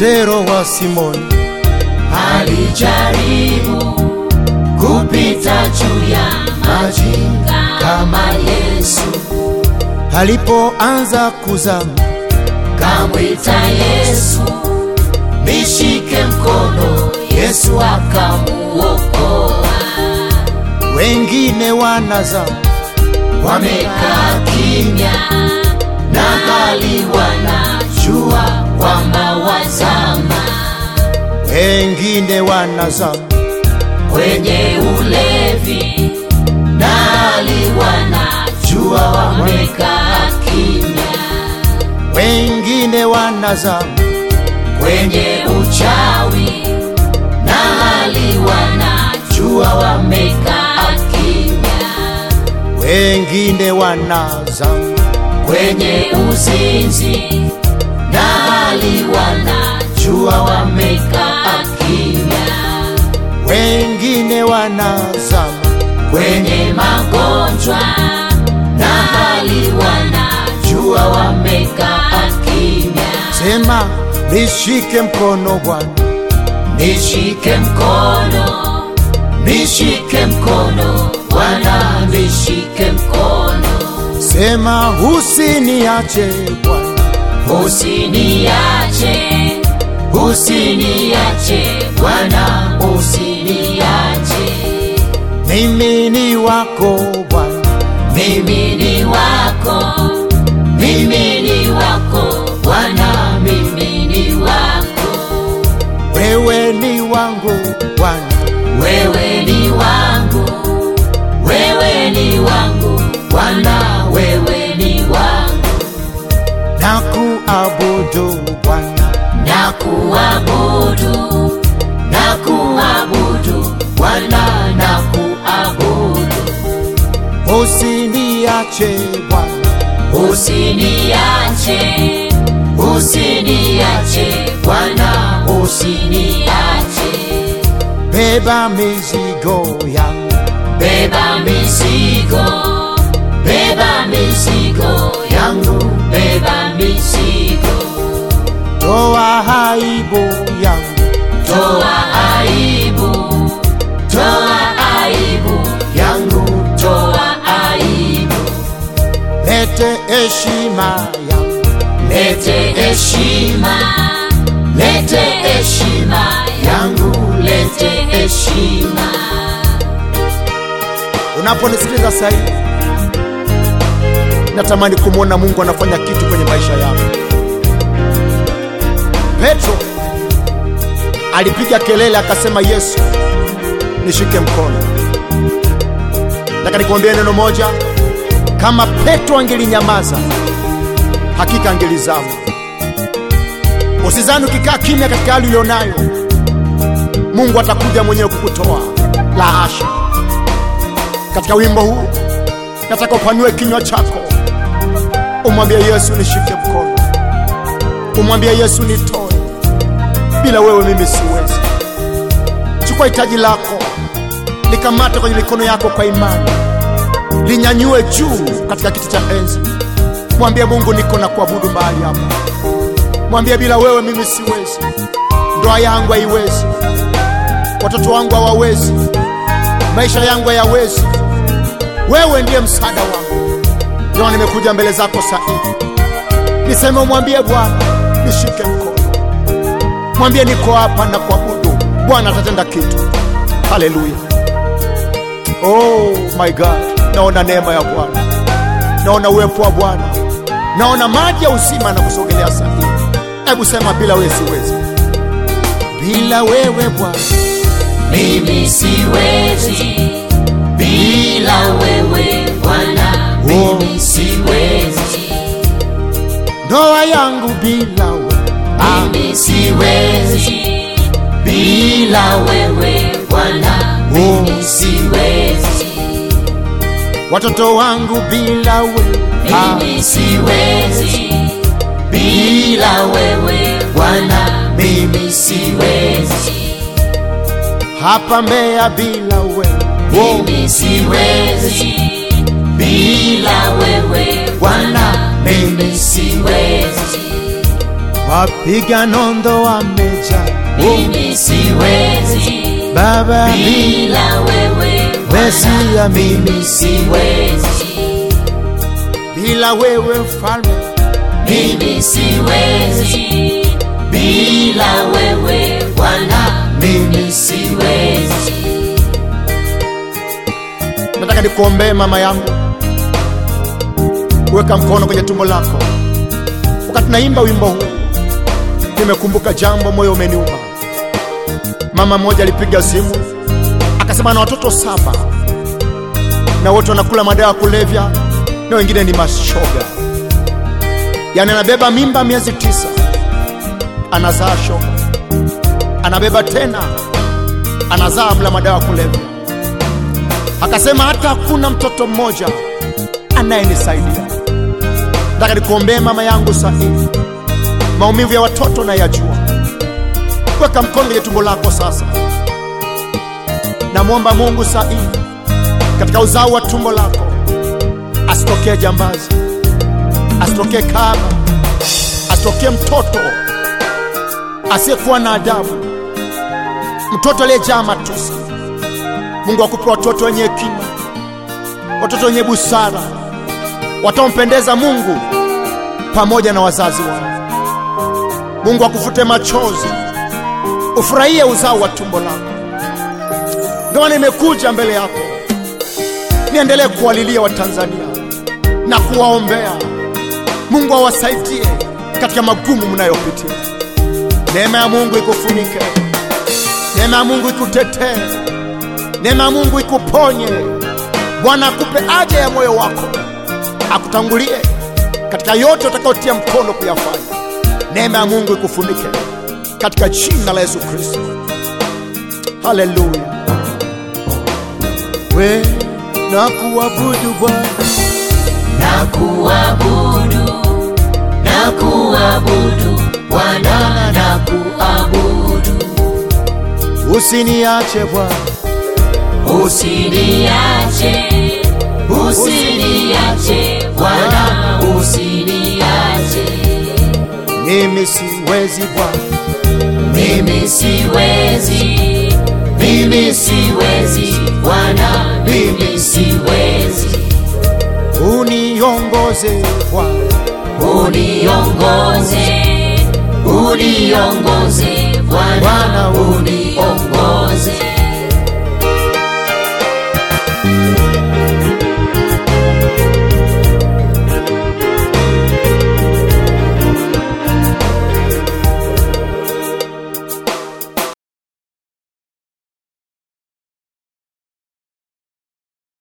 Petero wa Simoni alijaribu kupita juu ya maji kama Yesu, alipoanza kuzama, kamwita Yesu, nishike mkono. Yesu akamuokoa. wengine wanazama, Wamekaa kimya na hali wanajua kwamba wazama wengine wanazama, kwenye ulevi na hali wanajua wamekaa kimya wengine wanazama, kwenye uchawi na hali wanajua wamekaa kimya wengine wanazama, kwenye uzinzi na hali wanajua wamekaa kimya wengine wanazama, kwenye magonjwa na hali wanajua wamekaa kimya. sema nishike mkono Bwana, Nishike mkono, nishike mkono Bwana, nishike mkono, sema usiniache Bwana, usiniache, usiniache Bwana, usiniache. mimi ni wako Bwana, Mimi ni wako, mimi ni wako Bwana, mimi ni wako, wewe ni wangu Bwana, wewe ni wangu, wewe ni wangu Bwana, wewe ni wangu, na kuabudu Bwana, na kuabudu, na kuabudu Bwana, na kuabudu, usiniache Bwana, usiniache, usiniache Bwana, usiniache. beba mizigo yangu, Beba mizigo, beba mizigo yangu, beba mizigo, toa aibu yangu, toa aibu, toa aibu yangu, toa aibu, lete heshima yangu, lete heshima, lete heshima yangu, lete heshima. Unaponisikiliza sasa hivi, natamani kumwona Mungu anafanya kitu kwenye maisha yako. Petro alipiga kelele akasema, Yesu nishike mkono. Nataka nikwambie neno moja, kama Petro angelinyamaza, hakika angelizama. Usizani ukikaa kimya katika hali ulionayo, Mungu atakuja mwenyewe kukutoa. La hasha! Katika wimbo huu nataka upanue kinywa chako, umwambie Yesu nishike mkono, umwambie Yesu nitoe, bila wewe mimi siwezi. Chukua hitaji lako, likamate kwenye mikono yako kwa imani, linyanyue juu katika kiti cha enzi. Mwambie Mungu, niko na kuabudu mahali hapa. Mwambie bila wewe mimi siwezi, ndoa yangu haiwezi, watoto wangu hawawezi, maisha yangu hayawezi. Wewe ndiye msaada wangu, ndio nimekuja mbele zako saa hii. Niseme umwambie Bwana nishike mkono, mwambie niko hapa na kuabudu. Bwana atatenda kitu. Haleluya! Oh my God, naona neema ya Bwana, naona uwepo wa Bwana, naona maji ya uzima na kusogelea saa hii. Hebu sema, bila wewe siwezi, bila wewe Bwana Mimi siwezi bila wewe Bwana, mimi siwezi, ndoa yangu bila wewe ah, mimi siwezi bila wewe Bwana, mimi siwezi, watoto wangu bila wewe ah, mimi siwezi bila wewe Bwana, mimi siwezi, hapa Mbeya bila wewe oh, mimi siwezi bila wewe Bwana, mimi siwezi. wapiga nondo wameja mimi siwezi Baba bila wewe Wesi Bwana, ya mimi mimi siwezi bila wewe mfalme mimi siwezi bila wewe Bwana mimi siwezi nataka nikuombee mama yangu weka mkono kwenye tumbo lako wakati naimba wimbo huu nimekumbuka jambo moyo umeniuma mama mmoja alipiga simu akasema na watoto saba na wote wanakula madawa ya kulevya na wengine ni mashoga yaani anabeba mimba miezi tisa anazaa shoga anabeba tena anazaa mla madawa ya kulevya akasema hata hakuna mtoto mmoja anayenisaidia. Nataka nikuombee mama yangu sahihi, maumivu ya watoto nayajua. Weka mkono kwenye tumbo lako sasa. Namwomba Mungu sahihi, katika uzao wa tumbo lako asitokee jambazi, asitokee kaba, asitokee mtoto asiyekuwa na adabu, mtoto aliyejaa matusi. Mungu akupe watoto wenye hekima, watoto wenye busara, wataompendeza Mungu pamoja na wazazi wao. Mungu akufute machozi, ufurahie uzao wa tumbo lako. Ndio maana nimekuja mbele yako niendelee kuwalilia Watanzania na kuwaombea Mungu awasaidie katika magumu mnayopitia. Neema ya Mungu ikufunike, neema ya Mungu ikutetee neema ya Mungu ikuponye. Bwana akupe haja ya moyo wako, akutangulie katika yote utakayotia mkono kuyafanya. Neema ya Mungu ikufunike katika jina la Yesu Kristo. Haleluya. We na kuabudu Bwana, na kuabudu na kuabudu Bwana na kuabudu usiniache Bwana, usiniache usiniache Bwana usiniache mimi siwezi Bwana, mimi siwezi mimi siwezi Bwana mimi siwezi uniongoze Bwana, uniongoze uniongoze Bwana Bwana, uniongoze